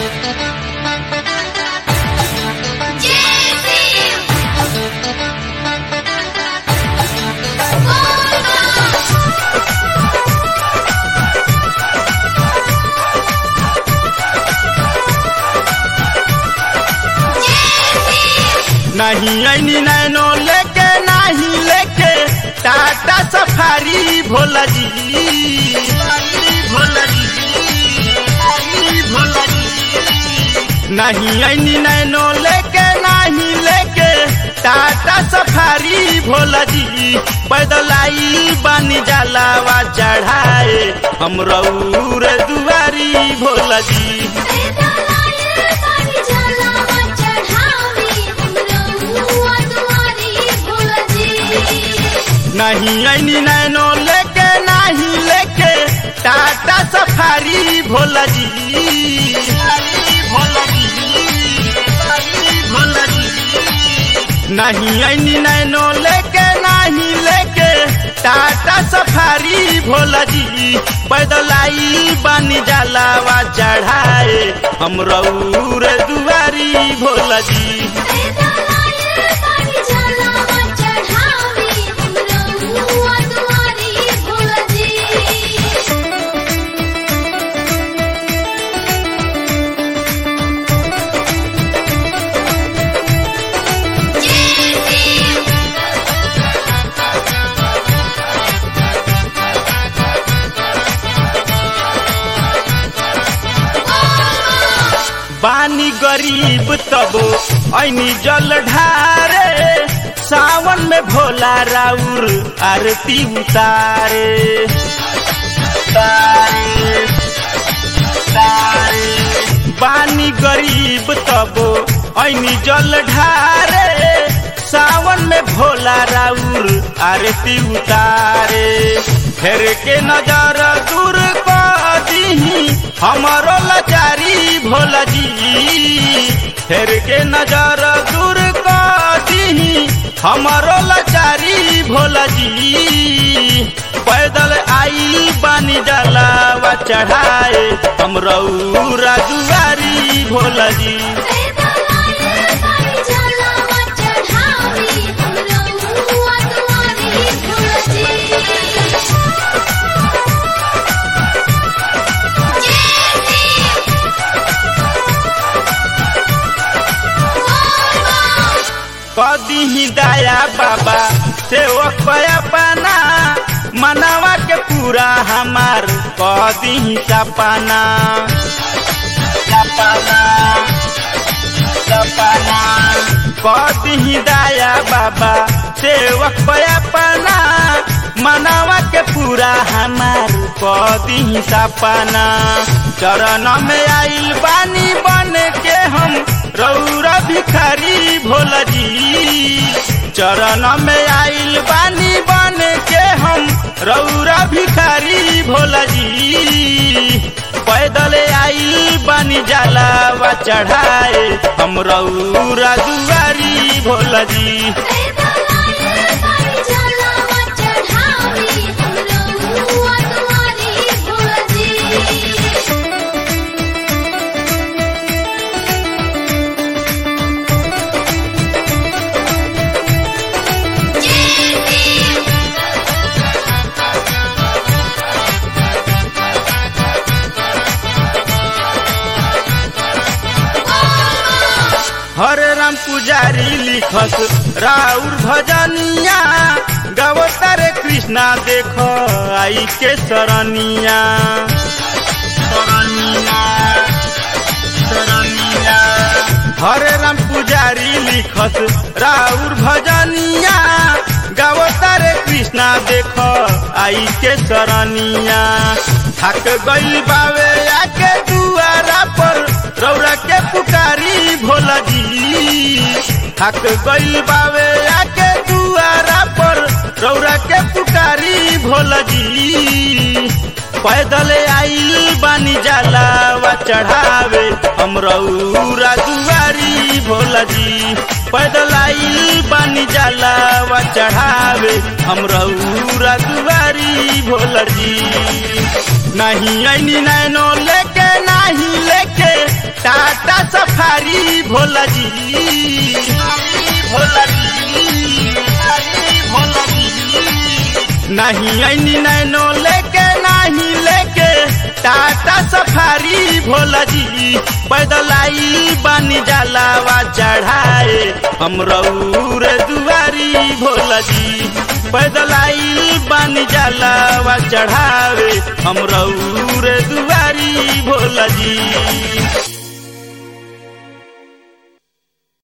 नहीं ऐनी नैनो लेके नहीं लेके टाटा सफारी भोला जी भोला जी भोला जी नहीं ऐनी नैनो लेके नहीं लेके टाटा सफारी भोला जी पैदल आई बानी जलावा चढ़ाए हम रऊर दुआरी भोला जी नहीं ऐनी नैनो लेके नहीं लेके टाटा सफारी भोला जी भोला जी भोला जी नहीं ऐनी नैनो लेके नहीं लेके टाटा सफारी भोला जी पैदल आई बानी जलावा चढ़ाए हम रऊर दुआरी भोला जी बानी गरीब तबो ऐनी जल ढारे सावन में भोला राउर आरती उतारे तारे तारे बानी गरीब तबो ऐनी जल ढारे सावन में भोला राउर आरती उतारे फेर के नजर दूर कर दीही हमारो लाचारी भोला जी फेर के नजर दूर कर दीही हमारो लाचारी भोला जी पैदल आई बानी जलावा चढ़ाए हम रऊरा दुआरी भोला जी कदी ही दया बाबा सेवक पाना मनावा के पूरा हमार कदी ही सपना सपना सपना कदी ही दया बाबा सेवक पाना मनावा के पूरा हमार कदी ही सपना चरण में आइल बानी बन के हम रौरा भिखारी भोला जी चरण में आइल बानी बन के हम रौरा भिखारी भोला जी पैदल आइल बानी जलावा चढ़ाए हम रौरा दुआरी भोला जी हरे राम पुजारी लिखस राउर भजनिया गवतारे कृष्णा देख आई के सरनिया सरनिया सरनिया हरे राम पुजारी लिखस राउर भजनिया गवतारे कृष्णा देख आई के सरनिया थक गई बावे आके दुआरा पर रौरा के पुकारी भोला जी थक गई बावे आके दुआरा पर रौरा के पुकारी भोला जी पैदल आइल बानी जलावा चढ़ावे हम रौरा दुआरी भोला जी पैदल आइल बानी जलावा चढ़ावे हम रौरा दुआरी भोला जी नहीं ऐनी नैनो लेके नहीं लेके टा भोला जी भोला जी भोला जी नहीं ऐनी नैनो लेके नहीं लेके टाटा सफारी भोला जी पैदल आई बानी जलावा चढ़ाए हम रौर दुआरी भोला जी पैदल आई बानी जलावा चढ़ावे हम रौर दुआरी भोला जी